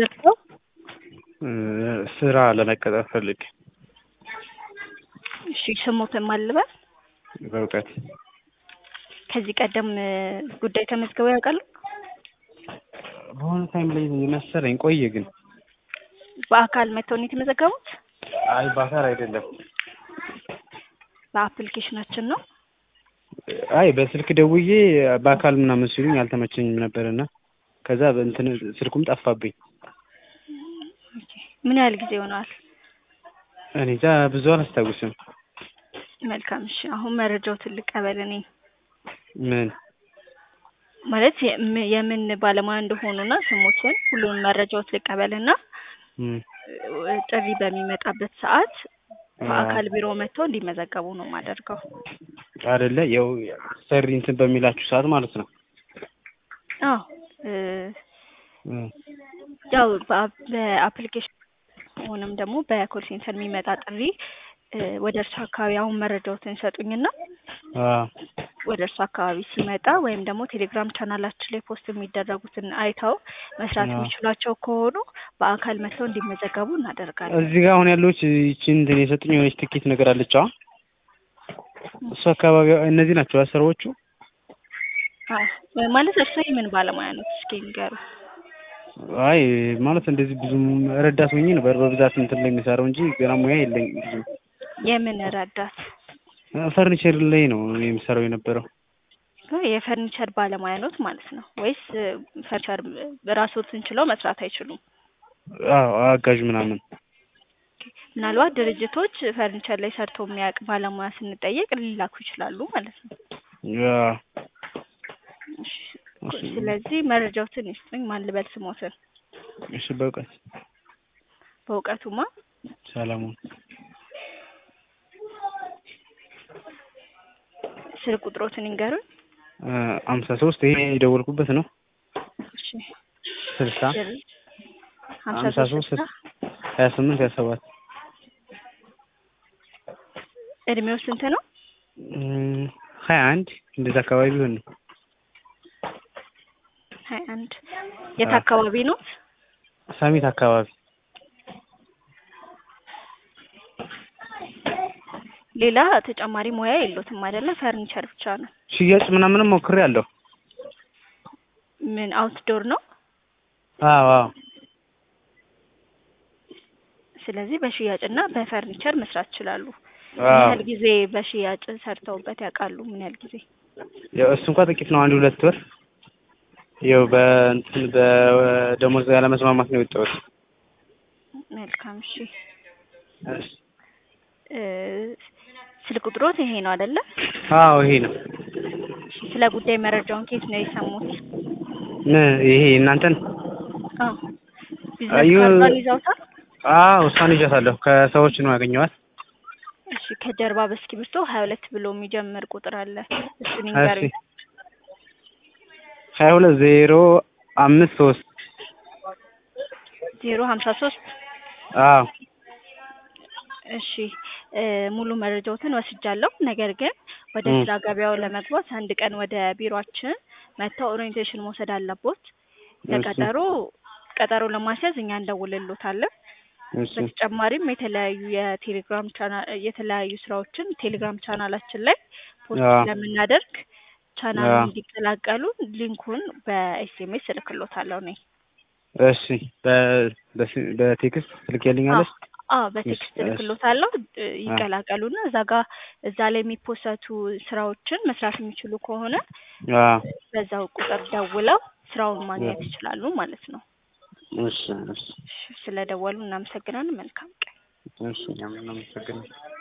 ደርሰው ስራ ለመቀጠር ፈልግ እሺ ስሞትን ማልበል በእውቀት ከዚህ ቀደም ጉዳይ ተመዝግበው ያውቃሉ? በሆነ ታይም ላይ መሰለኝ ቆየ ግን በአካል መጥተው ነው የተመዘገቡት? አይ በአካል አይደለም በአፕሊኬሽናችን ነው። አይ በስልክ ደውዬ በአካል ምናምን ሲሉኝ አልተመቸኝም ነበርና ከዛ እንትን ስልኩም ጠፋብኝ። ምን ያህል ጊዜ ሆነዋል? እኔ እንጃ ብዙ አላስታውስም። መልካም እሺ። አሁን መረጃው ትልቅ ቀበል እኔ ምን ማለት የም- የምን ባለሙያ እንደሆኑና ስሞትን ሁሉንም መረጃዎች ልቀበልና እም፣ ጥሪ በሚመጣበት ሰዓት በአካል ቢሮ መጥተው እንዲመዘገቡ ነው የማደርገው። አይደለ ያው ሰሪ እንትን በሚላችሁ ሰዓት ማለት ነው። አዎ እ እም፣ ያው በአ- በአፕሊኬሽን ወይንም ደግሞ በኮል ሴንተር የሚመጣ ጥሪ እ ወደ እርሱ አካባቢ አሁን መረጃዎትን ይሰጡኝና አዎ ወደ እርሱ አካባቢ ሲመጣ ወይም ደግሞ ቴሌግራም ቻናላችን ላይ ፖስት የሚደረጉትን አይተው መስራት አዎ። የሚችሏቸው ከሆኑ በአካል መጥተው እንዲመዘገቡ እናደርጋለን። እዚህ ጋር አሁን ያለች ይቺን እንትን የሰጡኝ የሆነች ትኬት ነገር አለች። አዎ እሱ አካባቢ እነዚህ ናቸው ስራዎቹ። አዎ ማለት እርሱ የምን ባለሙያ ነው? እስኪ ንገሩ። አይ ማለት እንደዚህ ብዙም ረዳት ሆኜ ነበር በብዛት እንትን ላይ የሚሰራው እንጂ ገና ሙያ የለኝም ብዙ። የምን ረዳት? ፈርኒቸር ላይ ነው የሚሰራው የነበረው። የፈርኒቸር ባለሙያ ኖት ማለት ነው ወይስ እ ፈርኒቸር ራስዎትን ችለው መስራት አይችሉም? አዎ አጋዥ ምናምን ምናልባት ድርጅቶች ፈርኒቸር ላይ ሰርቶ የሚያውቅ ባለሙያ ስንጠየቅ ሊላኩ ይችላሉ ማለት ነው። ያ እሺ፣ ስለዚህ መረጃዎትን ይስጡኝ። ማን ልበል ስሞትን? እሺ በእውቀት በእውቀቱማ ሰለሞን ስልክ ቁጥሮትን ይንገሩኝ። አምሳ ሶስት ይሄ የደወልኩበት ነው። እሺ ስልሳ ሀምሳ ሀምሳ ሶስት ሶስት ሀያ ስምንት ሀያ ሰባት እድሜው ስንት ነው? እም፣ ሀያ አንድ እንደዛ አካባቢ ቢሆን ነው። ሀያ አንድ የት አዎ። አካባቢ ነው? ሳሚት አካባቢ ሌላ ተጨማሪ ሙያ የሎትም አይደለ? ፈርኒቸር ብቻ ነው። ሽያጭ ምናምንም ሞክሬ አለሁ። ምን አውትዶር ነው? አዎ አዎ ስለዚህ በሽያጭና በፈርኒቸር መስራት ይችላሉ። ምን አዎ ያህል ጊዜ በሽያጭ ሰርተውበት ያውቃሉ? ምን ያህል ጊዜ? ያው እሱ እንኳን ጥቂት ነው፣ አንድ ሁለት ወር። ያው በእንትን በደሞዝ ያለመስማማት ነው የወጣሁት። መልካም እሺ። እሺ። እ ስልክ ቁጥሮት ይሄ ነው አይደለ? አዎ ይሄ ነው። እሺ፣ ስለ ጉዳይ መረጃውን ከየት ነው የሰሙት? ምን ይሄ እናንተን? አዎ ቢዝነስ አዩ- ካርዷን ይዘውታል? አዎ እሷን ይዣታለሁ። ከሰዎች ነው ያገኘኋት። እሺ፣ ከጀርባ በእስክሪብቶ ሀያ ሁለት ብሎ የሚጀምር ቁጥር አለ። እሱን እሺ ይንገሩኝ። ሀያ ሁለት ዜሮ አምስት ሶስት ዜሮ ሀምሳ ሶስት አዎ እሺ እ ሙሉ መረጃዎትን ወስጃለሁ። ነገር ግን ወደ እም። ስራ ገበያው ለመግባት አንድ ቀን ወደ ቢሮአችን መጥተው ኦሪየንቴሽን መውሰድ አለቦት። ለቀጠሮ ቀጠሮ ለማስያዝ እኛ እንደውልሎታለን። እሺ በተጨማሪም የተለያዩ የቴሌግራም ቻናል የተለያዩ ስራዎችን ቴሌግራም ቻናላችን ላይ ፖስት አዎ ስለምናደርግ ቻናሉን አዎ እንዲቀላቀሉ ሊንኩን በኤስኤምኤስ እልክሎታለሁ እኔ። እሺ በ- በስ- በቴክስት ትልኪልኛለሽ? አዎ በቴክስት እሺ፣ እሺ። እልክሎታለሁ። እ አ- ይቀላቀሉና እዛ ጋር እዛ ላይ የሚፖሰቱ ስራዎችን መስራት የሚችሉ ከሆነ አዎ በዛው ቁጥር ደውለው ስራውን ማግኘት እሺ ይችላሉ ማለት ነው። እሺ እሺ እሺ፣ ስለደወሉ እናመሰግናለን። መልካም ቀን። እሺ እኛም እናመሰግናለን።